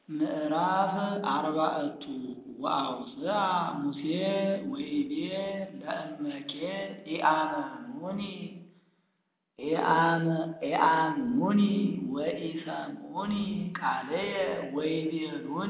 ምዕራፍ አርባዕቱ ወአውፅአ ሙሴ ወይቤ ለእመኬ ኢአመኑኒ ኢአምኑኒ ወኢሰምዑኒ ቃለየ ወይቤሉኒ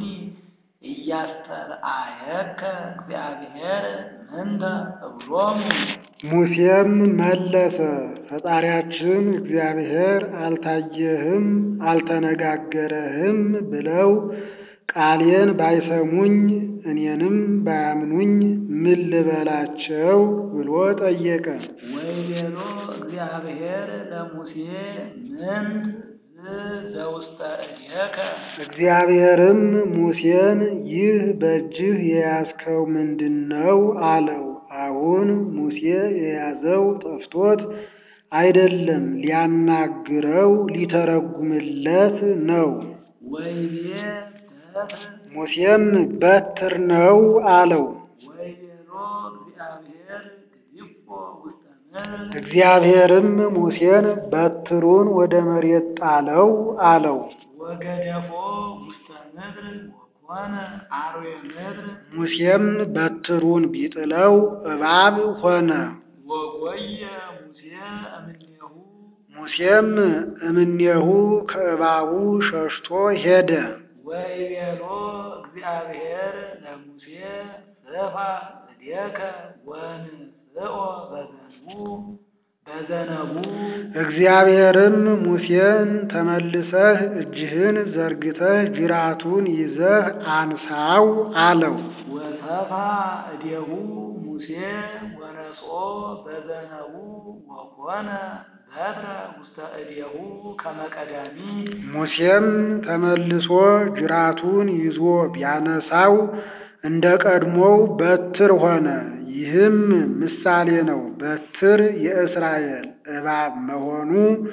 ኢያስተርአየከ እግዚአብሔር ምንተ እብሎሙ። ሙሴም መለሰ ፈጣሪያችን እግዚአብሔር አልታየህም አልተነጋገረህም ብለው ቃሌን ባይሰሙኝ እኔንም ባያምኑኝ ምን ልበላቸው ብሎ ጠየቀ። ወይቤሎ እግዚአብሔር ለሙሴ ምንት ዘውስተ እዴከ እግዚአብሔርም ሙሴን ይህ በእጅህ የያዝከው ምንድን ነው አለው። አሁን ሙሴ የያዘው ጠፍቶት አይደለም ሊያናግረው ሊተረጉምለት ነው። ወይቤ በትር ሙሴም በትር ነው አለው። ወይቤሎ እግዚአብሔር ግዲፎ ውስተ ምድር እግዚአብሔርም ሙሴን በትሩን ወደ መሬት ጣለው አለው። ወገደፎ ውስተ ምድር ወኮነ አርዌ ምድር ሙሴም በትሩን ቢጥለው እባብ ሆነ። ወጎየ ሙሴ እምኔሁ ሙሴም እምኔሁ ከእባቡ ሸሽቶ ሄደ። ወይቤሎ እግዚአብሔር ለሙሴ ስፋ እዴከ ወንስኦ በዘንቡ በዘነቡ እግዚአብሔርም ሙሴን ተመልሰህ እጅህን ዘርግተህ ጅራቱን ይዘህ አንሳው አለው። ወሰፋ እዴሁ ሙሴ ወነስኦ በዘነቡ ወኮነ በትረ ውስተ እዴሁ ከመቀዳሚ ሙሴም ተመልሶ ጅራቱን ይዞ ቢያነሳው እንደ ቀድሞው በትር ሆነ። ይህም ምሳሌ ነው። በትር የእስራኤል እባብ መሆኑ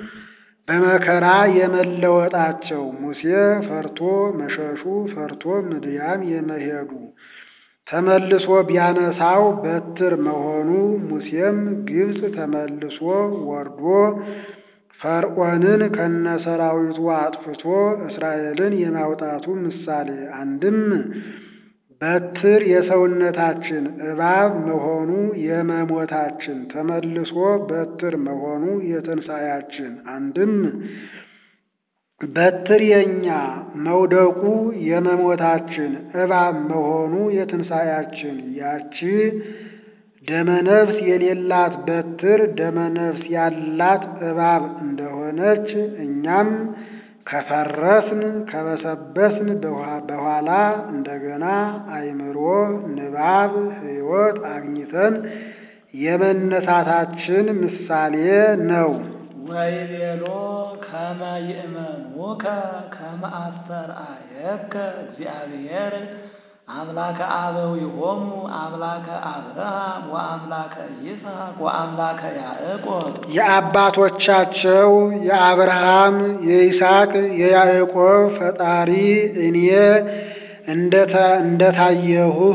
በመከራ የመለወጣቸው ሙሴ ፈርቶ መሸሹ ፈርቶ ምድያም የመሄዱ ተመልሶ ቢያነሳው በትር መሆኑ ሙሴም ግብፅ ተመልሶ ወርዶ ፈርዖንን ከነሰራዊቱ አጥፍቶ እስራኤልን የማውጣቱ ምሳሌ አንድም በትር የሰውነታችን እባብ መሆኑ የመሞታችን ተመልሶ በትር መሆኑ የትንሣኤያችን አንድም በትር የኛ መውደቁ የመሞታችን እባብ መሆኑ የትንሣኤያችን ያቺ ደመነፍስ የሌላት በትር ደመነፍስ ያላት እባብ እንደሆነች እኛም ከፈረስን ከበሰበስን በኋላ እንደገና አእምሮ ንባብ ሕይወት አግኝተን የመነሳታችን ምሳሌ ነው። ወይቤሎ ከመ ይእመኑከ ከመ አስተርአየከ እግዚአብሔር አምላከ አበዊሆሙ አምላከ አብርሃም ወአምላከ ይስሐቅ ወአምላከ ያዕቆብ የአባቶቻቸው የአብርሃም የይስሐቅ የያዕቆብ ፈጣሪ እኔ እንደታየሁህ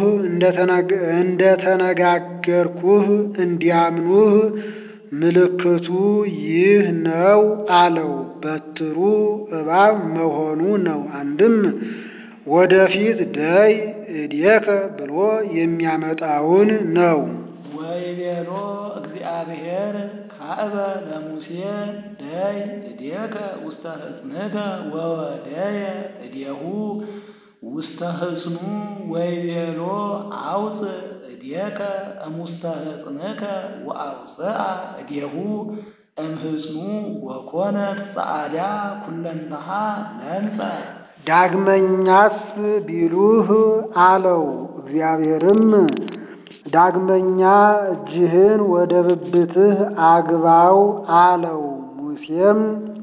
እንደተነጋገርኩህ እንዲያምኑህ ምልክቱ ይህ ነው አለው። በትሩ እባብ መሆኑ ነው። አንድም ወደፊት ደይ እዴከ ብሎ የሚያመጣውን ነው። ወይቤሎ እግዚአብሔር ካዕበ ለሙሴ ደይ እዴከ ውስተ ሕፅንከ ወወደየ እዴሁ ውስተ ሕፅኑ ወይቤሎ አውፅእ እዴከ እሙስተ ሕፅንከ ወአውፅአ እዴሁ እምህፅኑ ወኮነት ጸዓዳ ኩለንተሃ ለምጸ ዳግመኛስ ቢሉህ አለው። እግዚአብሔርም ዳግመኛ እጅህን ወደ ብብትህ አግባው አለው። ሙሴም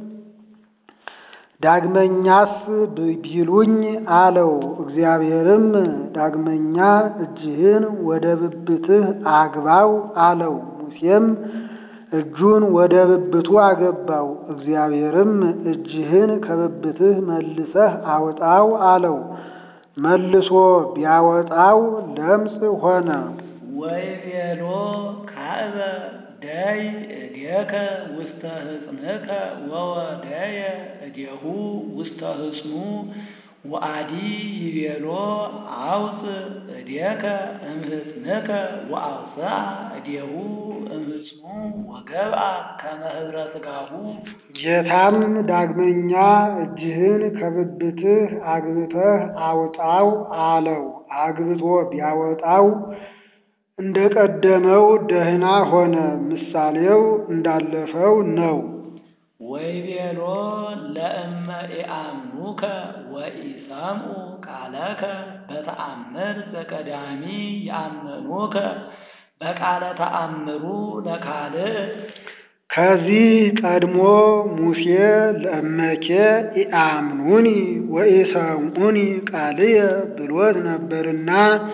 ዳግመኛስ ቢሉኝ አለው። እግዚአብሔርም ዳግመኛ እጅህን ወደ ብብትህ አግባው አለው። ሙሴም እጁን ወደ ብብቱ አገባው። እግዚአብሔርም እጅህን ከብብትህ መልሰህ አውጣው አለው። መልሶ ቢያወጣው ለምጽ ሆነ። ወይቤሎ ካዕበ ደይ እዴከ ውስተ ሕፅንከ ወወደየ እዴሁ ውስተ ሕፅኑ ወአዲ ይቤሎ አውፅ እዴከ እምህፅንከ ወአውፅአ እዴሁ እምህፅኑ ወገብአ ከመ ኅብረ ሥጋሁ ጌታም ዳግመኛ እጅህን ከብብትህ አግብተህ አውጣው አለው። አግብቶ ቢያወጣው እንደ ቀደመው ደህና ሆነ። ምሳሌው እንዳለፈው ነው። ወይቤሎ ለእመ ኢአምኑከ ወኢሰምዑ ቃለከ በተአምር ዘቀዳሚ ያመኑከ በቃለ ተአምሩ ለካልእ ከዚህ ቀድሞ ሙሴ ለእመኬ ኢአምኑኒ ወኢሰምዑኒ ቃልየ ብሎት ነበርና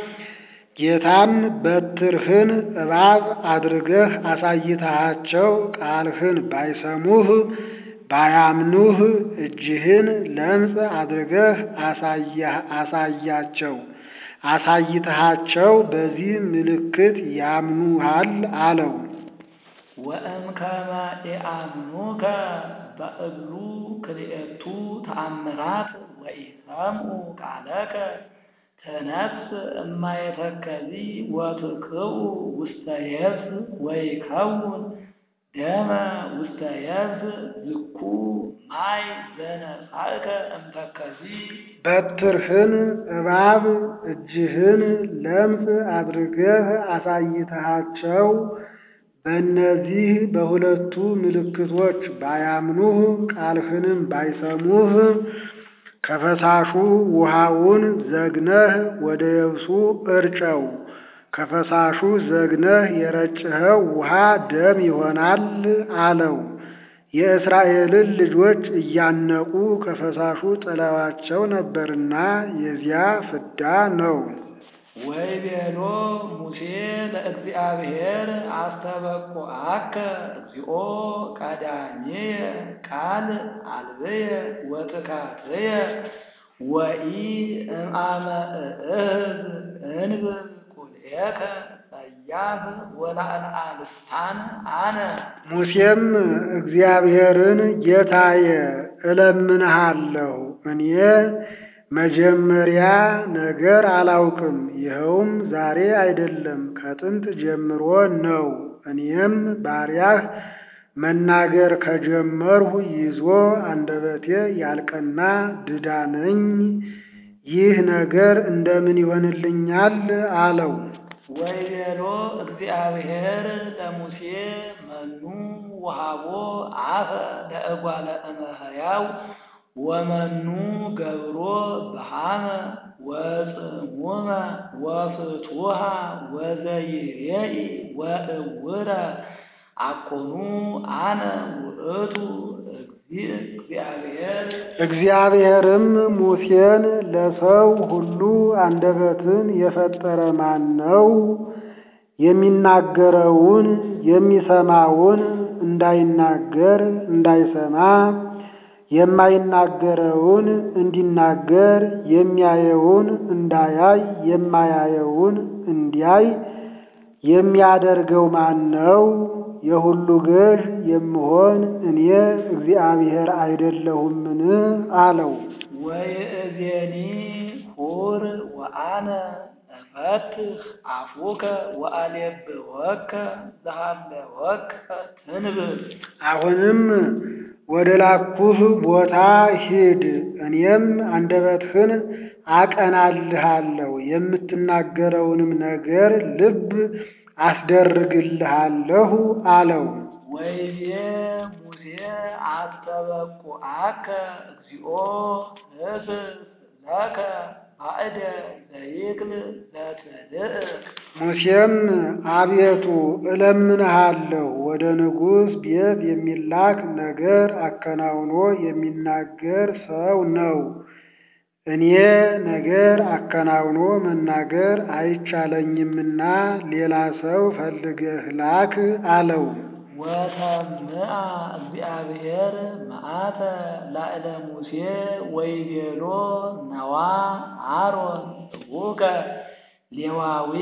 ጌታም በትርህን እባብ አድርገህ አሳይተሃቸው ቃልህን ባይሰሙህ ባያምኑህ እጅህን ለምጽ አድርገህ አሳያቸው አሳይተሃቸው በዚህ ምልክት ያምኑሃል አለው። ወእምከመ ኢአምኑከ በእሉ ክልኤቱ ተአምራት ወኢሰምዑ ቃለከ ተነስ እማየተከዚ ወትክኡ ውስተ የብስ ወይከውን ደመ ውስተ የብስ ዝኩ ማይ ዘነሳእከ እምተከዚ በትርህን እባብ እጅህን ለምጽ አድርገህ አሳይተሃቸው በእነዚህ በሁለቱ ምልክቶች ባያምኑህ ቃልህንም ባይሰሙህ ከፈሳሹ ውሃውን ዘግነህ ወደ የብሱ እርጨው። ከፈሳሹ ዘግነህ የረጭኸው ውሃ ደም ይሆናል አለው። የእስራኤልን ልጆች እያነቁ ከፈሳሹ ጥለዋቸው ነበርና የዚያ ፍዳ ነው። ወይቤሎ ሙሴ ለእግዚአብሔር አስተበቁዐከ እግዚኦ ቀዳሜየ ቃል አልብየ ወትካትየ ወኢ እምአመ እእህዝ እንብል ቁልኤከ ጸያፍ ወላዕለ ልሳን አነ ሙሴም እግዚአብሔርን ጌታዬ እለምንሃለሁ እኔ መጀመሪያ ነገር አላውቅም፣ ይኸውም ዛሬ አይደለም ከጥንት ጀምሮ ነው። እኔም ባሪያህ መናገር ከጀመርሁ ይዞ አንደበቴ ያልቀና ድዳ ነኝ። ይህ ነገር እንደምን ይሆንልኛል? አለው። ወይቤሎ እግዚአብሔር ለሙሴ መኑ ወሃቦ አፈ ለእጓለ እመሕያው ወመኑ ገብሮ በሃመ ወጽሙመ ወፍቱሃ ወዘይሬኢ ወእውረ አኮኑ አነ ውእቱ እግዚአብሔር እግዚአብሔርም ሙሴን ለሰው ሁሉ አንደበትን የፈጠረ ማን ነው? የሚናገረውን የሚሰማውን እንዳይናገር እንዳይሰማ የማይናገረውን እንዲናገር የሚያየውን እንዳያይ የማያየውን እንዲያይ የሚያደርገው ማን ነው? የሁሉ ገዥ የምሆን እኔ እግዚአብሔር አይደለሁምን? አለው። ወይእዜኒ ሁር ወአነ እፈትህ አፉከ ወአሌብወከ ዘሃለወከ ትንብር አሁንም ወደ ላኩህ ቦታ ሂድ፣ እኔም አንደበትህን አቀናልሃለሁ፣ የምትናገረውንም ነገር ልብ አስደርግልሃለሁ አለው። ወይቤ ሙሴ አስተበቁዐከ እግዚኦ ህስስ ለከ ባዕደ ዘይክል ዘትልእ ሙሴም አቤቱ እለምንሃለሁ ወደ ንጉሥ ቤት የሚላክ ነገር አከናውኖ የሚናገር ሰው ነው። እኔ ነገር አከናውኖ መናገር አይቻለኝምና ሌላ ሰው ፈልገህ ላክ አለው። ወተምአ እግዚአብሔር መዓተ ላዕለ ሙሴ ወይቤሎ ነዋ አሮን እቡከ ሌዋዊ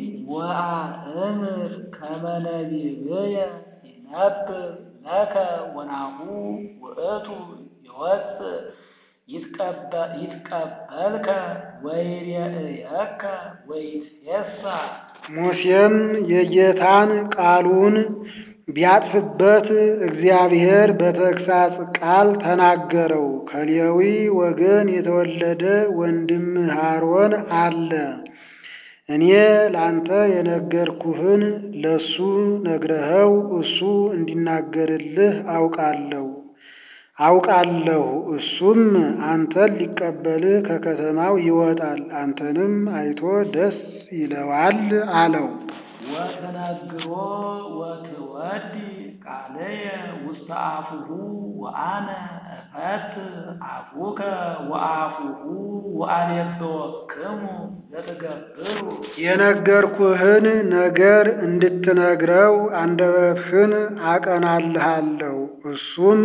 ወአእምር ከመ ነቢብየ ይነብር ለከ ወናሁ ውእቱ ይወፅእ ይትቀበልከ ወይሬእየከ ወይትፌሳ ሙሴም የጌታን ቃሉን ቢያጥፍበት እግዚአብሔር በተግሳጽ ቃል ተናገረው። ከሌዊ ወገን የተወለደ ወንድምህ አሮን አለ። እኔ ላንተ የነገርኩህን ለሱ ነግረኸው እሱ እንዲናገርልህ አውቃለሁ አውቃለሁ እሱም አንተን ሊቀበልህ ከከተማው ይወጣል፣ አንተንም አይቶ ደስ ይለዋል አለው። ወትነግሮ ወትወዲ ቃለየ ውስተ አፉሁ ወአነ እፈት አፉከ ወአፉሁ ወአሌብወክሙ ዘትገብሩ የነገርኩህን ነገር እንድትነግረው አንደበትህን አቀናልሃለሁ እሱም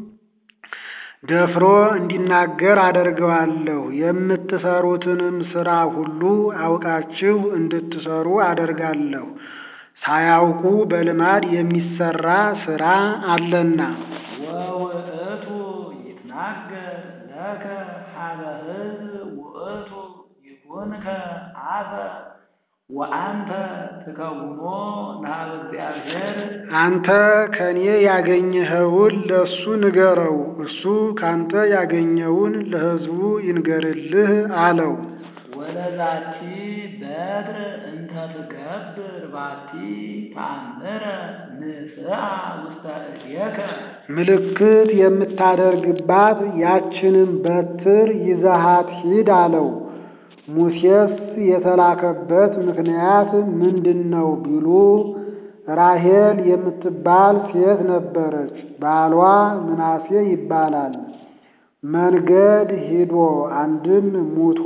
ደፍሮ እንዲናገር አደርገዋለሁ። የምትሰሩትንም ሥራ ሁሉ አውቃችሁ እንድትሰሩ አደርጋለሁ። ሳያውቁ በልማድ የሚሰራ ሥራ አለና። ወውእቱ ይትናገር ለከ ሀበ ሕዝብ ውእቱ ይኩንከ አፈ ወአንተ ትከውኖ ለሀበ እግዚአብሔር አንተ ከኔ ያገኘኸውን ለእሱ ንገረው፣ እሱ ካንተ ያገኘውን ለሕዝቡ ይንገርልህ አለው። ወለዛቲ በትር እንተ ትገብር ባቲ ተአምረ ንስአ ውስተ እዴከ ምልክት የምታደርግባት ያችንም በትር ይዘሃት ሂድ አለው። ሙሴስ የተላከበት ምክንያት ምንድን ነው ቢሉ ራሄል የምትባል ሴት ነበረች። ባሏ ምናሴ ይባላል። መንገድ ሂዶ አንድም ሙቶ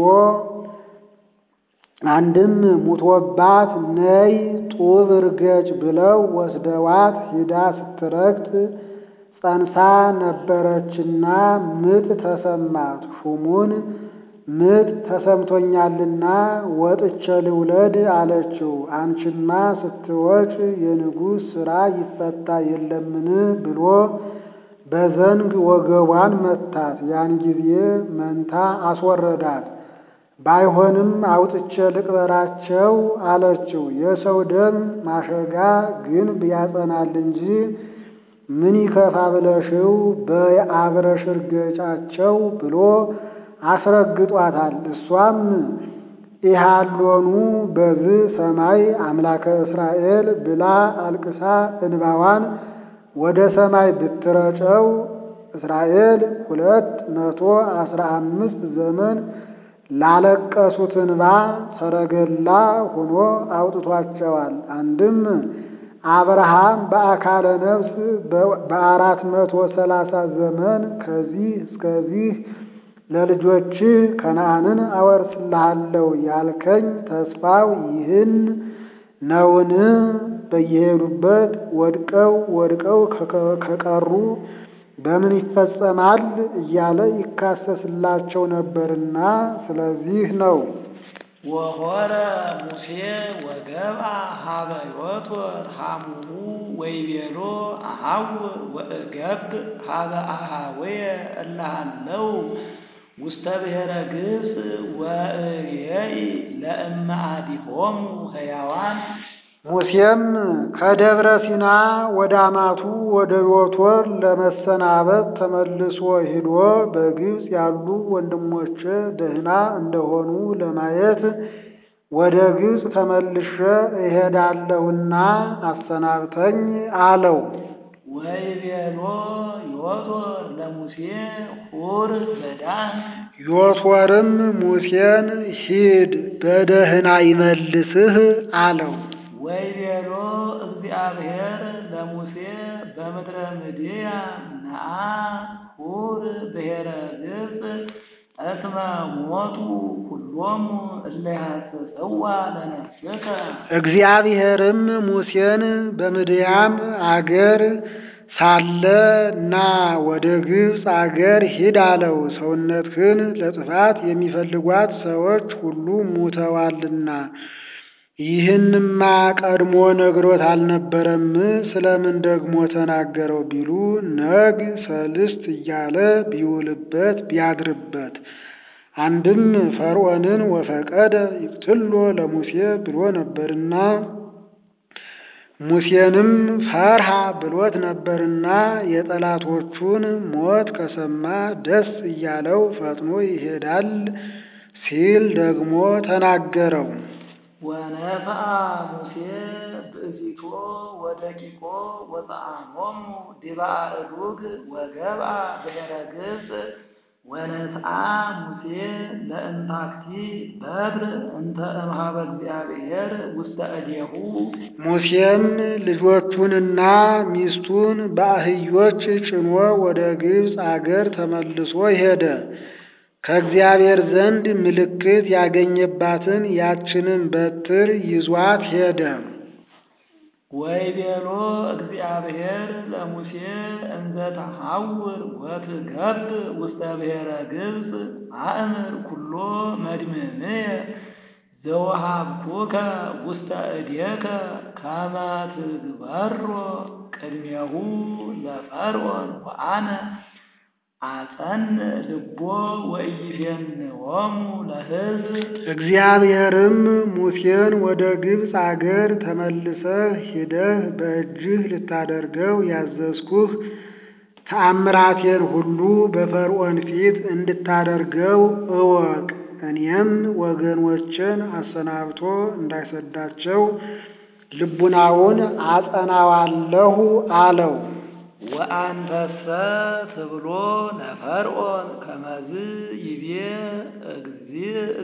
አንድም ሙቶባት ነይ ጡብ እርገጭ ብለው ወስደዋት ሂዳ ስትረግጥ ጸንሳ ነበረችና ምጥ ተሰማት። ሹሙን ምጥ ተሰምቶኛልና ወጥቼ ልውለድ አለችው። አንቺማ ስትወጭ የንጉሥ ሥራ ይፈታ የለምን ብሎ በዘንግ ወገቧን መታት። ያን ጊዜ መንታ አስወረዳት። ባይሆንም አውጥቼ ልቅበራቸው አለችው። የሰው ደም ማሸጋ ግንብ ያጸናል እንጂ ምን ይከፋ ብለሽው በአብረሽ እርገጫቸው ብሎ አስረግጧታል። እሷም ኢሃሎኑ በዝ ሰማይ አምላከ እስራኤል ብላ አልቅሳ እንባዋን ወደ ሰማይ ብትረጨው እስራኤል ሁለት መቶ አስራ አምስት ዘመን ላለቀሱት እንባ ሰረገላ ሆኖ አውጥቷቸዋል። አንድም አብርሃም በአካለ ነፍስ በአራት መቶ ሰላሳ ዘመን ከዚህ እስከዚህ ለልጆች ከነዓንን አወርስልሃለሁ ያልከኝ ተስፋው ይህን ነውን? በየሄዱበት ወድቀው ወድቀው ከቀሩ በምን ይፈጸማል እያለ ይካሰስላቸው ነበርና ስለዚህ ነው። ወሆረ ሙሴ ወገብአ ሀበ ዮቶር ሐሙሁ ወይቤሎ አሐውር ወእገብ ሀበ አሃወየ እልሃለው ውስተ ብሔረ ግብፅ ወእሬኢ ለእመ አዲሆሙ ሕያዋን ሙሴም ከደብረ ሲና ወደ አማቱ ወደ ዮቶር ለመሰናበት ተመልሶ ሂዶ በግብፅ ያሉ ወንድሞቼ ደህና እንደሆኑ ለማየት ወደ ግብፅ ተመልሼ እሄዳለሁና አሰናብተኝ አለው። ወይቤሎ ዮቶር ለሙሴ ሁር በዳን ዮቶርም ሙሴን ሂድ በደህና ይመልስህ አለው። ወይቤሎ እግዚአብሔር ለሙሴ በምድረ ምድያም ነአ ሁር ብሔረ ግብፅ እስመ ሞቱ ኩሎሙ እለ ያስተሰዋ ለነፍስከ እግዚአብሔርም ሙሴን በምድያም አገር ሳለ ና ወደ ግብፅ አገር ሂድ አለው። ሰውነትህን ለጥፋት የሚፈልጓት ሰዎች ሁሉ ሙተዋልና ይህንማ ቀድሞ ነግሮት አልነበረም? ስለምን ደግሞ ተናገረው ቢሉ ነግ ሰልስት እያለ ቢውልበት ቢያድርበት አንድም ፈርዖንን ወፈቀደ ይቅትሎ ለሙሴ ብሎ ነበርና ሙሴንም ፈርሃ ብሎት ነበርና የጠላቶቹን ሞት ከሰማ ደስ እያለው ፈጥኖ ይሄዳል ሲል ደግሞ ተናገረው። ወነፍአ ሙሴ ብእሲቶ ወደቂቆ ወፀአሞሙ ዲበ አእዱግ ወገብአ ብሔረ ግብፅ ወነስአ ሙሴ ለእንታክቲ በብር እንተ እምኀበ እግዚአብሔር ውስተ እዴሁ ሙሴም ልጆቹንና ሚስቱን በአህዮች ጭኖ ወደ ግብፅ አገር ተመልሶ ሄደ። ከእግዚአብሔር ዘንድ ምልክት ያገኘባትን ያችንን በትር ይዟት ሄደ። ወይቤሎ እግዚአብሔር ለሙሴ እንዘ ተሐውር ወትገብ ውስተ ብሔረ ግብፅ አእምር ኩሎ መድምምየ ዘወሃብኩከ ውስተ እዴከ ከመ ትግበሮ ቅድሜሁ ለፈርዖን ወአነ አጸን ልቦ ወኢይፌንዎሙ ለሕዝብ እግዚአብሔርም ሙሴን ወደ ግብፅ አገር ተመልሰህ ሂደህ በእጅህ ልታደርገው ያዘዝኩህ ተአምራቴን ሁሉ በፈርዖን ፊት እንድታደርገው እወቅ። እኔም ወገኖችን አሰናብቶ እንዳይሰዳቸው ልቡናውን አጸናዋለሁ አለው። ወአንተሰ ትብሎ ለፈርዖን ከመዝ ይቤ እግዚእ